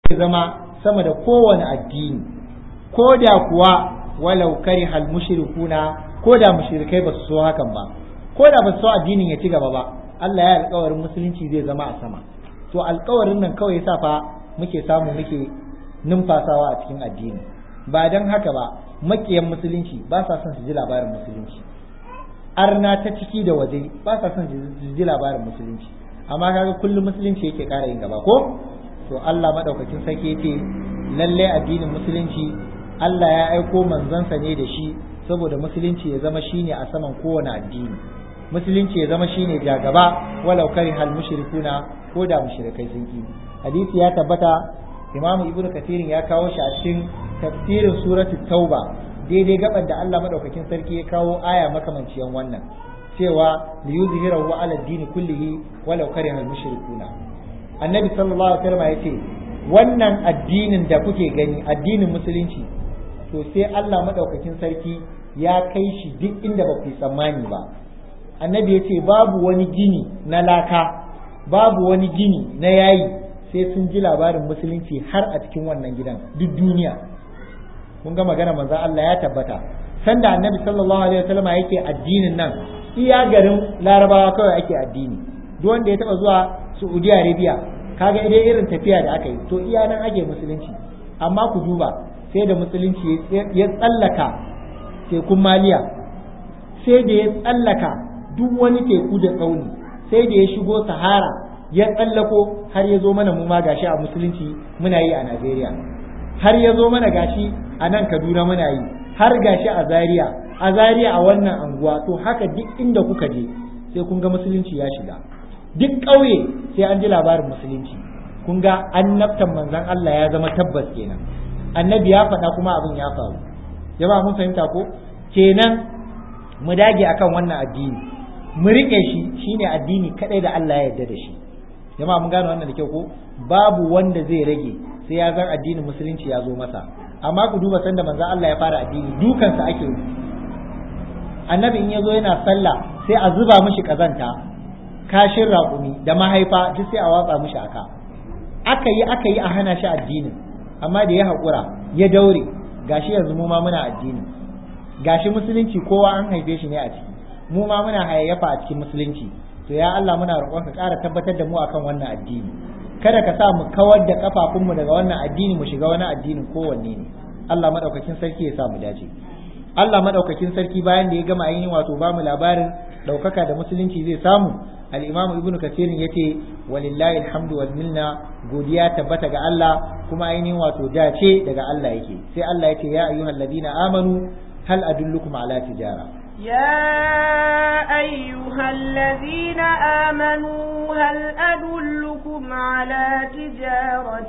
zai zama sama da kowane addini ko da kuwa walau karihal mushrikuna ko da mushrikai ba su so hakan ba ko da ba su so addinin ya ci gaba ba Allah ya alƙawarin musulunci zai zama a sama to alƙawarin nan kawai yasa fa muke samu muke numfasawa a cikin addini ba don haka ba makiyan musulunci ba sa son su ji labarin musulunci arna ta ciki da waje ba sa son su ji labarin musulunci amma kaga kullum musulunci yake ƙara yin gaba ko to Allah madaukakin sarki yace lalle addinin musulunci Allah ya aiko manzansa ne da shi saboda musulunci ya zama shine a saman kowane addini musulunci ya zama shine jagaba walau karihal mushrikuna ko da mushrikai sun ki hadisi ya tabbata imamu ibnu kasirin ya kawo shi a cikin tafsirin suratul tauba daidai gaban da Allah madaukakin sarki ya kawo aya makamanciyan wannan cewa li yuzhirahu ala dini kullihi walau kariha al mushrikuna annabi sallallahu alaihi wasallam yace wannan addinin da kuke gani addinin musulunci to sai Allah madaukakin sarki ya kai shi duk inda ba ku tsammani ba annabi yace babu wani gini na laka babu wani gini na yayi sai sun ji labarin musulunci har a cikin wannan gidan duk duniya kun ga magana manzon Allah ya tabbata sanda annabi sallallahu alaihi wasallam yake addinin nan iya garin larabawa kawai ake addini duk wanda ya taba zuwa Saudi Arabia kaga idan irin tafiya da aka yi to iya nan ake musulunci amma ku duba sai da musulunci ya tsallaka tekun maliya sai da ya tsallaka duk wani teku da tsauni sai da ya shigo sahara ya tsallako har ya zo mana mu ma gashi a musulunci muna yi a Najeriya har ya zo mana gashi a nan Kaduna muna yi har gashi a Zaria a Zaria a wannan anguwa to haka duk inda kuka je sai kun ga musulunci ya shiga duk ƙauye sai an ji labarin musulunci kun ga annabtan manzon Allah ya zama tabbas kenan annabi ya faɗa kuma abin ya faru jama'a mun fahimta ko kenan mu dage akan wannan addini mu rike shi shine addini kadai da Allah ya yarda da shi jama'a mun gane wannan da kyau ko babu wanda zai rage sai ya zan addinin musulunci ya zo masa amma ku duba sanda manzon Allah ya fara addini dukansa ake yi annabi in ya zo yana sallah sai a zuba mishi kazanta kashin raƙumi da mahaifa duk sai a watsa mishi aka aka yi aka yi a hana shi addinin amma da ya haƙura ya daure gashi yanzu mu ma muna addini gashi musulunci kowa an haife shi ne a ciki mu ma muna hayayyafa a cikin musulunci to ya Allah muna roƙon ka ƙara tabbatar da mu akan wannan addini kada ka sa mu kawar da kafafunmu daga wannan addini mu shiga wani addinin kowanne ne Allah madaukakin sarki ya sa mu dace Allah madaukakin sarki bayan da ya gama ainihin wato ba mu labarin ɗaukaka da musulunci zai samu al-Imam Ibn Kathir yace walillahi alhamdu wal minna godiya tabbata ga Allah kuma ainihin wato dace daga Allah yake sai Allah yace ya ayyuhalladhina amanu hal adullukum ala tijara يا أيها الذين آمنوا هل أدلكم على تجارة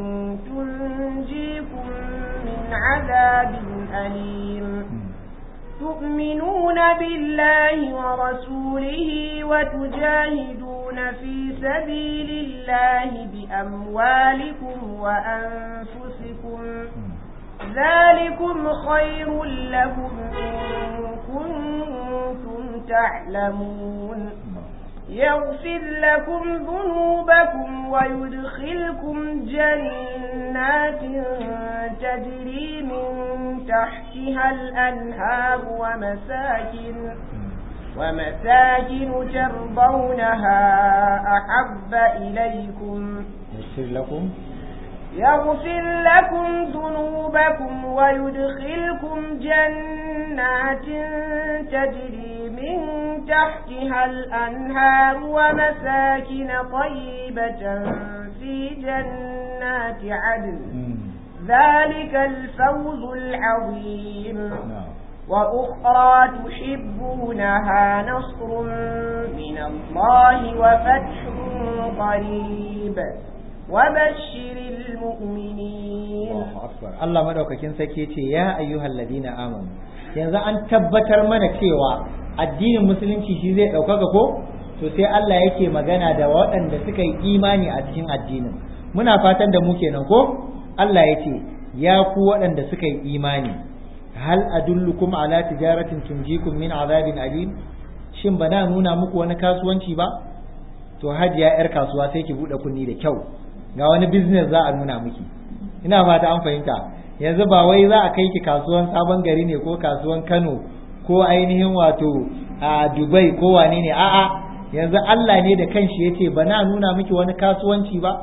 تنجيكم من عذاب أليم تؤمنون بالله ورسوله وتجاهدون في سبيل الله بأموالكم وأنفسكم ذلكم خير لكم إن كنتم تعلمون يغفر لكم ذنوبكم ويدخلكم جنات تجري من تحتها الأنهار ومساكن ومساكن ترضونها أحب إليكم يغفر لكم يغفر لكم ذنوبكم ويدخلكم جنات تجري من تحتها الأنهار ومساكن طيبة في جنات عدن ذلك الفوز العظيم وأخرى تحبونها نصر من الله وفتح قريب وبشر المؤمنين Allah madaukakin sarki ce ya ayyuhal ladina amanu yanzu an tabbatar mana cewa addinin musulunci shi zai ɗaukaka ko to sai Allah yake magana da waɗanda suka yi imani a cikin addinin muna fatan da mu kenan ko Allah ya ce ya ku waɗanda suka yi imani hal adullukum ala tijaratin tunjikum min azabin alim shin ba na nuna muku wani kasuwanci ba to hajiya yar kasuwa sai ki buɗe kunni da kyau ga wani business za a nuna miki ina fata an fahimta yanzu ba wai za a kai ki kasuwan sabon gari ne ko kasuwan Kano ko ainihin wato a Dubai ko wane ne a'a yanzu Allah ne da kanshi yace ba na nuna miki wani kasuwanci ba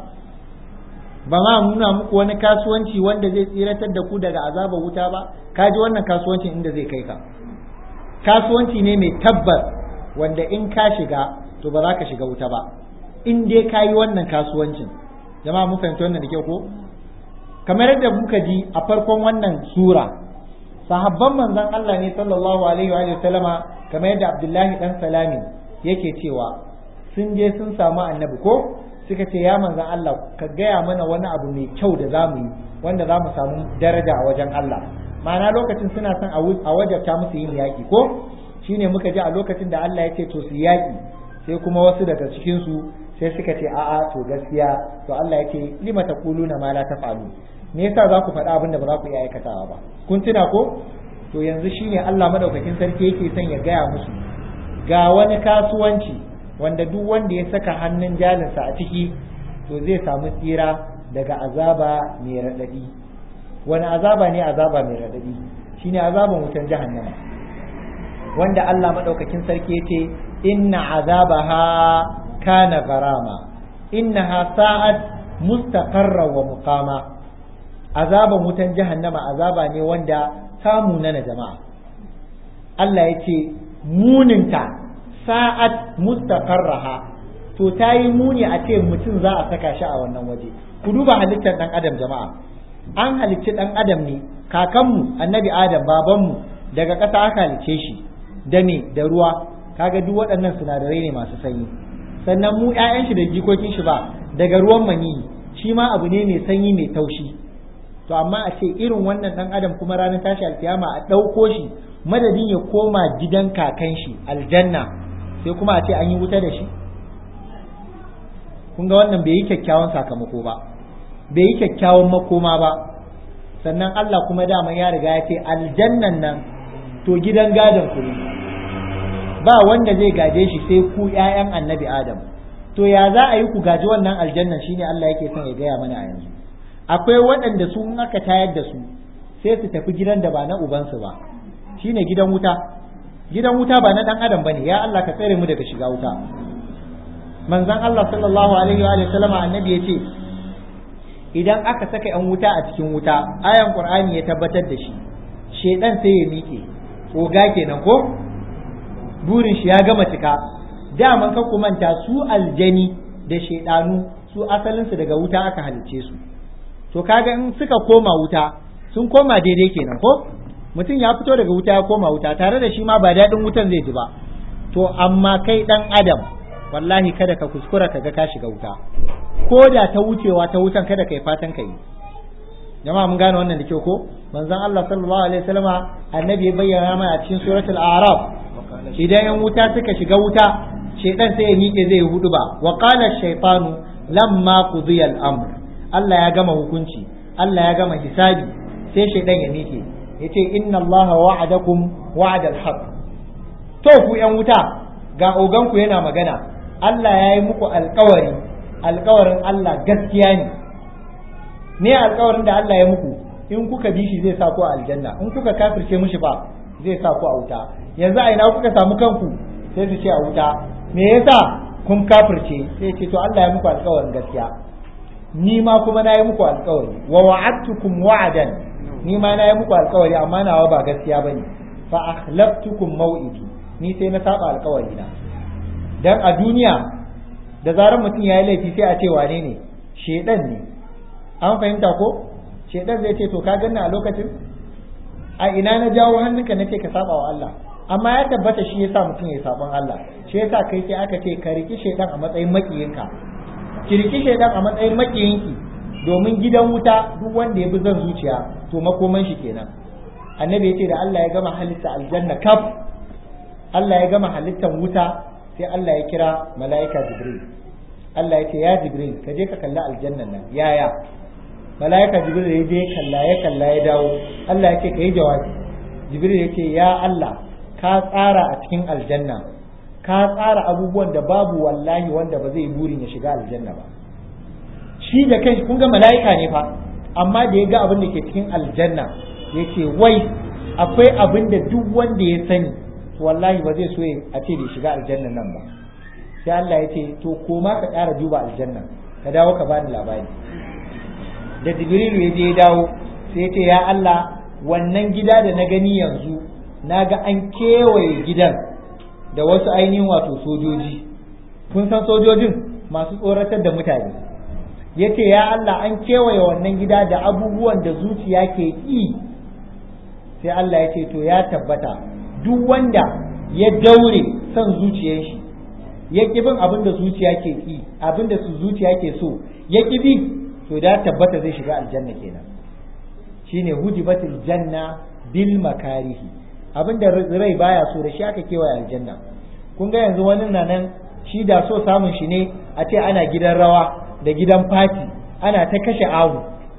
ba ma nuna muku wani kasuwanci wanda zai tsiratar da ku daga azabar wuta ba ka ji wannan kasuwancin inda zai kai ka kasuwanci ne mai tabbas wanda in ka shiga to ba za ka shiga wuta ba in dai ka yi wannan kasuwancin jama'a mun fahimci wannan da kyau ko kamar yadda muka ji a farkon wannan sura sahabban manzon Allah ne sallallahu alaihi wa sallama kamar yadda Abdullahi dan Salami yake cewa sun je sun samu annabi ko suka ce ya manzan Allah ka gaya mana wani abu mai kyau da zamu yi wanda za mu samu daraja a wajen Allah ma'ana lokacin suna son a wajabta musu yin yaƙi ko shine muka ji a lokacin da Allah ya ce to su yaƙi sai kuma wasu daga cikin su sai suka ce a'a to gaskiya to Allah ya ce lima taquluna ma la taf'alu me yasa za ku faɗa abin da ba za ku iya aikatawa ba kun tuna ko to yanzu shine Allah madaukakin sarki yake son ya gaya musu ga wani kasuwanci wanda duk wanda ya saka hannun jalinsa a ciki to zai samu tsira daga azaba mai raɗaɗi wani azaba ne azaba mai raɗaɗi shine azaban wutan jahannama wanda Allah maɗaukakin sarki ya ce inna azabaha kana garama innaha sa'at mustaqarra wa muqama azaban wutan jahannama azaba ne wanda samu na jama'a Allah ya ce muninta sa'at mustaqarraha to ta yi muni a ce mutum za a saka shi a wannan waje ku duba halittar dan adam jama'a an halicci dan adam ne kakanmu annabi adam babanmu daga ƙasa aka halicce shi da me da ruwa kaga duk waɗannan sinadarai ne masu sanyi sannan mu ƴaƴan shi da jikokin shi ba daga ruwan maniyi shi ma abu ne mai sanyi mai taushi to amma a ce irin wannan dan adam kuma ranar tashi alkiyama a ɗauko shi madadin ya koma gidan kakan shi aljanna sai kuma a ce an yi wuta da shi kun ga wannan bai yi kyakkyawan sakamako ba bai yi kyakkyawan makoma ba sannan Allah kuma dama ya riga ya ce aljannan nan to gidan gadon ku ne ba wanda zai gaje shi sai ku ƴaƴan annabi adam to ya za a yi ku gaji wannan aljannan shine Allah yake son ya gaya mana a yanzu akwai waɗanda su in aka tayar da su sai su tafi gidan da ba na ubansu ba shine gidan wuta gidan wuta ba na dan adam bane ya Allah ka tsare mu daga shiga wuta manzon Allah sallallahu alaihi wa sallama annabi yace idan aka saka yan wuta a cikin wuta ayan qur'ani ya tabbatar da shi shedan sai ya miƙe oga kenan ko burin shi ya gama cika daman ka manta su aljani da shedanu su asalin su daga wuta aka halicce su to kaga in suka koma wuta sun koma daidai kenan ko mutum ya fito daga wuta ya koma wuta tare da shi ma ba daɗin wutan zai ji ba to amma kai ɗan adam wallahi kada ka kuskura ka ga ka shiga wuta ko da ta wucewa ta wutan kada ka yi fatan ka yi jama'a mun gane wannan da kyau ko manzon Allah sallallahu alaihi wasallama annabi ya bayyana mana a cikin suratul a'raf idan yan wuta suka shiga wuta shaytan sai ya miƙe zai hudu ba wa qala shaytanu lamma qudiya al-amr Allah ya gama hukunci Allah ya gama hisabi sai shaytan ya miƙe yace inna Allah wa'adakum wa'ada al-haq to ku yan wuta ga ogan ku yana magana Allah ya yi muku alƙawari alƙawarin Allah gaskiya ne me alƙawarin da Allah ya muku in kuka bi shi zai sa ku a aljanna in kuka kafirce mishi ba zai sa ku a wuta yanzu a ina kuka samu kanku sai su ce a wuta me yasa kun kafirce sai ce to Allah ya muku alƙawarin gaskiya ni ma kuma na yi muku alƙawari wa wa'adtukum wa'adan ni ma na yi muku alƙawari amma nawa ba gaskiya bane fa akhlaftukum maw'idi ni sai na saba alƙawari na dan a duniya da zarar mutum ya yi laifi sai a ce wane ne shedan ne an fahimta ko shedan zai ce to ka ganna a lokacin a ina na jawo hannunka nace ka saba wa Allah amma ya tabbata shi yasa mutum ya sabon Allah shi yasa kai sai aka ce ka riki shedan a matsayin makiyinka ki riki shedan a matsayin makiyinki domin gidan wuta duk wanda ya bi zan zuciya to makoman shi kenan annabi ya ce da Allah ya gama halitta aljanna kaf Allah ya gama halittan wuta sai Allah ya kira mala'ika Jibril Allah ya ce ya Jibril ka je ka kalli aljannan nan yaya mala'ika Jibril ya je kalla ya kalla ya dawo Allah ya ce ka yi jawabi Jibril ya ce ya Allah ka tsara a cikin aljanna ka tsara abubuwan da babu wallahi wanda ba zai burin ya shiga aljanna ba shi da kai kun ga mala'ika ne fa amma da ya ga abin da ke cikin aljanna ya ce wai akwai abin da duk wanda ya sani wallahi ba zai so a ce da shiga aljanna nan ba sai Allah ya ce to koma ka ƙara duba aljanna ka dawo ka bani labari da jibrilu ya je ya dawo sai ya ce ya Allah wannan gida da na gani yanzu na ga an kewaye gidan da wasu ainihin wato sojoji kun san sojojin masu tsoratar da mutane ya ce ya Allah an kewaye wannan gida da abubuwan da zuciya ke ƙi sai Allah ya ce to ya tabbata duk wanda ya daure son zuciyar shi ya ƙi bin abin da zuciya ke ƙi abin da su zuciya ke so ya ƙi bi to da tabbata zai shiga aljanna kenan shine hujibatul janna bil makarihi abin da rai baya so da shi aka kewaye aljanna kun ga yanzu wani na nan shi da so samun shi ne a ce ana gidan rawa da gidan fati ana ta kashe awu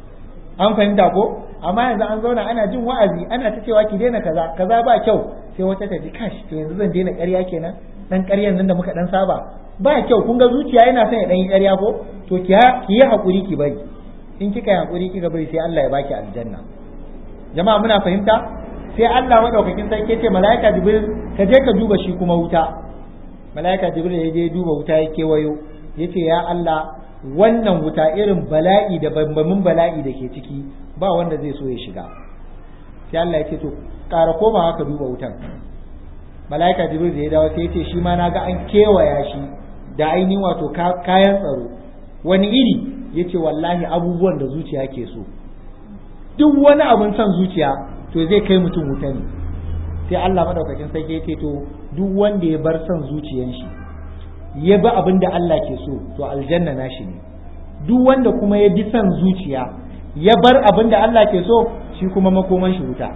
an fahimta ko amma yanzu an zauna ana jin wa'azi ana ta cewa ki daina kaza kaza ba kyau sai wata ta ji kash to yanzu zan daina ƙarya kenan dan ƙaryan nan da muka dan saba ba kyau kun ga zuciya yana son ya dan yi ƙarya ko to ki yi hakuri ki bari in kika yi hakuri kika bari sai Allah ya baki aljanna jama'a muna fahimta sai Allah madaukakin sarki ce mala'ika jibril ka je ka duba shi kuma wuta mala'ika jibril ya je duba wuta ya kewayo yace ya Allah wannan wuta irin bala'i da bambamin bala'i da ke ciki ba wanda zai so ya shiga sai Allah ya ce to ƙara komawa ka duba wutan mala'ika jibril da ya dawo sai ya ce shi ma na ga an kewaya shi da ainihin wato kayan tsaro wani iri ya ce wallahi abubuwan da zuciya ke so duk wani abin son zuciya to zai kai mutum wuta ne sai Allah madaukakin sarki ya ce to duk wanda ya bar son zuciyan shi ya bi abin da Allah ke so to aljanna nashi ne duk wanda kuma ya bi son zuciya ya bar abin da Allah ke so shi kuma makoman shi wuta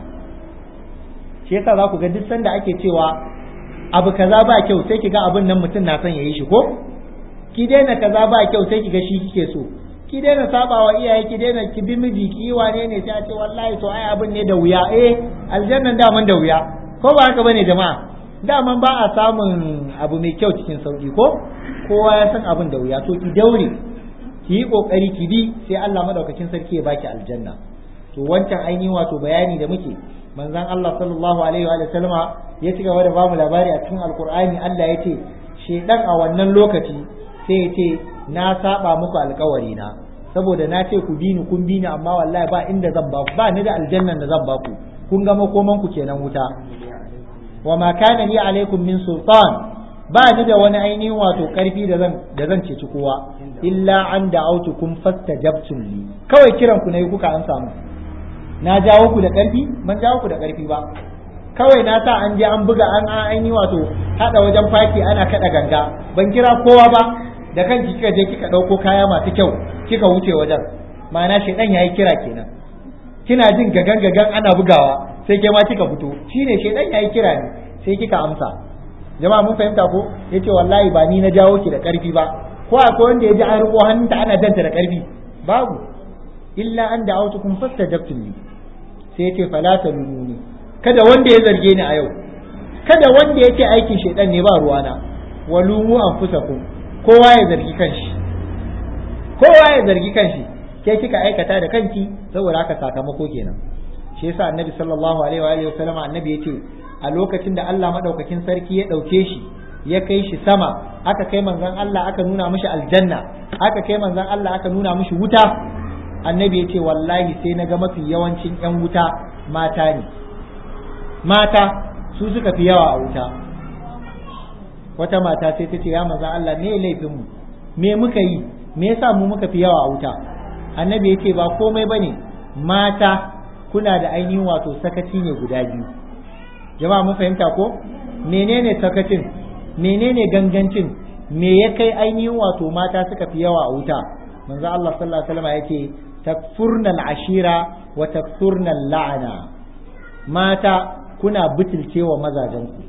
shi yasa za ku ga duk sanda ake cewa abu kaza ba kyau sai ki ga abin nan mutum na son ya yi shi ko ki daina kaza ba kyau sai ki ga shi kike so ki daina sabawa iyaye ki daina ki bi miji ki yi wane ne sai a ce wallahi to ai abin ne da wuya eh aljannan daman da wuya ko ba haka bane jama'a daman ba a samun abu mai kyau cikin sauki ko kowa ya san abin da wuya to ki daure ki yi kokari ki bi sai Allah madaukakin sarki ya baki aljanna to wancan ainihin wato bayani da muke manzon Allah sallallahu alaihi wa sallama ya ci gaba da bamu labari a cikin alkur'ani Allah ya ce shedan a wannan lokaci sai ya ce na saba muku alkawari na saboda na ce ku bi ni kun bi ni amma wallahi ba inda zan ba ku ba ni da aljannan da zan ba ku kun ga makoman ku kenan wuta wa ma kana li alaikum min sultan ba ni da wani ainihin wato karfi da zan da zan ceci kowa illa an da'autukum fastajabtum li kawai kiran ku ne kuka an samu na jawo ku da karfi ban jawo ku da karfi ba kawai na sa an je an buga an ainihin wato hada wajen faki ana kada ganga ban kira kowa ba da kanki kika je kika dauko kaya masu kyau kika wuce wajen ma'ana shedan yayi kira kenan kina jin gagan gagan ana bugawa sai ke ma kika fito shine shedan yayi kira ne sai kika amsa jama'a mun fahimta ko yace wallahi ba ni na jawo ki da karfi ba ko akwai wanda ya ji an riko hannunta ana janta da karfi babu illa an da'awtukum fastajabtum li sai yace fala talununi kada wanda ya zarge ni a yau kada wanda yake aikin shedan ne ba ruwana walumu anfusakum kowa ya zargi kanshi kowa ya zargi kanshi ke kika aikata da kanki saboda haka sakamako kenan shi yasa annabi sallallahu alaihi wa alihi wasallam annabi yace a lokacin da Allah madaukakin sarki ya dauke shi ya kai shi sama aka kai manzon Allah aka nuna mishi aljanna aka kai manzon Allah aka nuna mishi wuta annabi yace wallahi sai naga mafi yawancin yan wuta mata ne mata su suka fi yawa a wuta wata mata sai ta ce ya manzon Allah me laifin mu me muka yi me yasa mu muka fi yawa a wuta annabi yace ba komai bane mata kuna da ainihin wato sakaci ne guda biyu jama'a mun fahimta ko menene sakacin menene gangancin me ya kai ainihin wato mata suka fi yawa a wuta manzo Allah sallallahu alaihi wasallam yake takfurna ashira wa takfurna la'ana mata kuna butulcewa mazajenku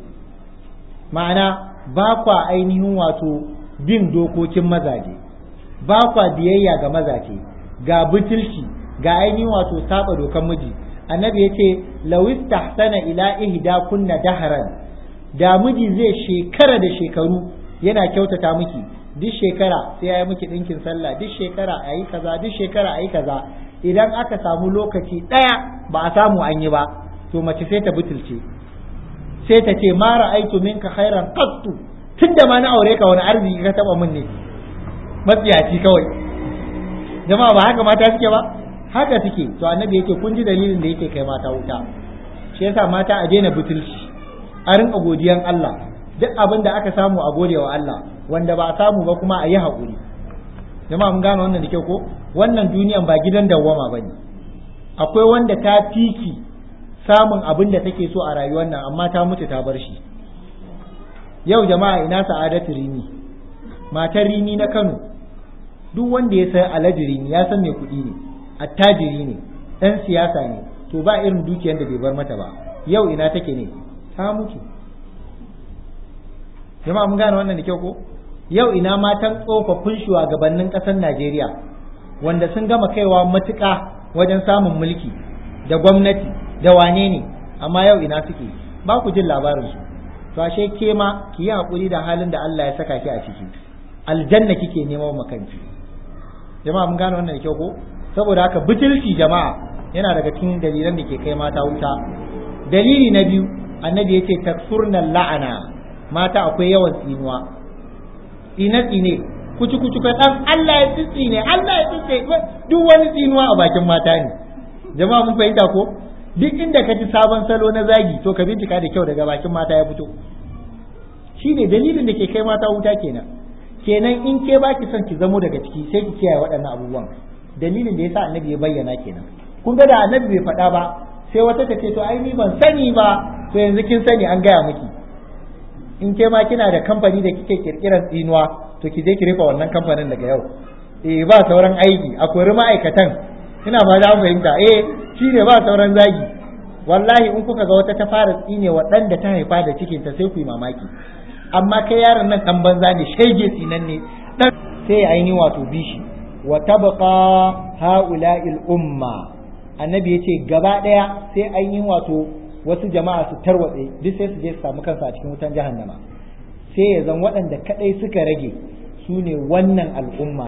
ma'ana ba kwa ainihin wato bin dokokin mazaje ba kwa biyayya ga mazaje ga butulci ga ainihin wato saba dokan miji annabi yace lawis tahsana ila ihda kunna daharan da miji zai shekara da shekaru yana kyautata miki duk shekara sai ya yi miki ɗinkin sallah duk shekara a yi kaza duk shekara a yi kaza idan aka samu lokaci ɗaya ba a samu an yi ba to mace sai ta butulce sai ta ce ma ra'aitu minka khairan qattu tunda ma na aure ka wani arziki ka taba min ne matsiyaci kawai jama'a ba haka mata suke ba haka suke to annabi yake kun ji dalilin da yake kai mata wuta shi yasa mata a daina butulci a rinka godiyan Allah duk abin da aka samu a gode wa Allah wanda ba a samu ba kuma a yi haƙuri jama'a mun gane wannan da kyau ko wannan duniyan ba gidan dawwama ba ne akwai wanda ta fiki samun abin da take so a rayuwar nan amma ta mutu ta bar shi yau jama'a ina sa'adatu rimi matar rimi na Kano duk wanda ya san alhaji rimi ya san mai kuɗi ne attajiri ne ɗan siyasa ne to ba irin dukiyar da bai bar mata ba yau ina take ne ta mutu jama'a mun gane wannan da kyau ko yau ina matan tsofaffin shugabannin ƙasar Najeriya wanda sun gama kaiwa matuƙa wajen samun mulki da gwamnati da wane ne amma yau ina suke ba ku jin labarinsu to ashe ke ma ki yi haƙuri da halin da Allah ya saka ki a ciki aljanna kike neman makanki jama'a mun gane wannan da kyau ko saboda haka butulci jama'a yana daga cikin dalilan da ke kai mata wuta dalili na biyu annabi ya ce taksurnan la'ana mata akwai yawan tsinuwa tsine tsine kuci kuci ka dan Allah ya tsitsi ne Allah ya tsitsi duk wani tsinuwa a bakin mata ne jama'a mun fahimta ko duk inda ka ji sabon salo na zagi to ka bincika da kyau daga bakin mata ya fito shine dalilin da ke kai mata wuta kenan kenan in ke baki son ki zamo daga ciki sai ki kiyaye waɗannan abubuwan dalilin da yasa annabi ya bayyana kenan kun ga da annabi bai faɗa ba sai wata ta ce to ai ni ban sani ba to yanzu kin sani an gaya miki in ke ma kina da kamfani da kike kirkirar tsinuwa to ki je ki rufe wannan kamfanin daga yau eh ba sauran aiki a kori ma'aikatan ina ba za fahimta eh shine ba sauran zagi wallahi in kuka ga wata ta fara tsine wa ɗan da ta haifa da cikinta sai ku yi mamaki amma kai yaron nan dan banza ne shege tsinan ne dan sai ainihin wato bishi wa tabqa haula'il umma annabi yace gaba daya sai ainihin wato wasu jama'a su tarwatse duk sai su je su samu kansu a cikin wutan jahannama sai ya zan waɗanda kadai suka rage su ne wannan al'umma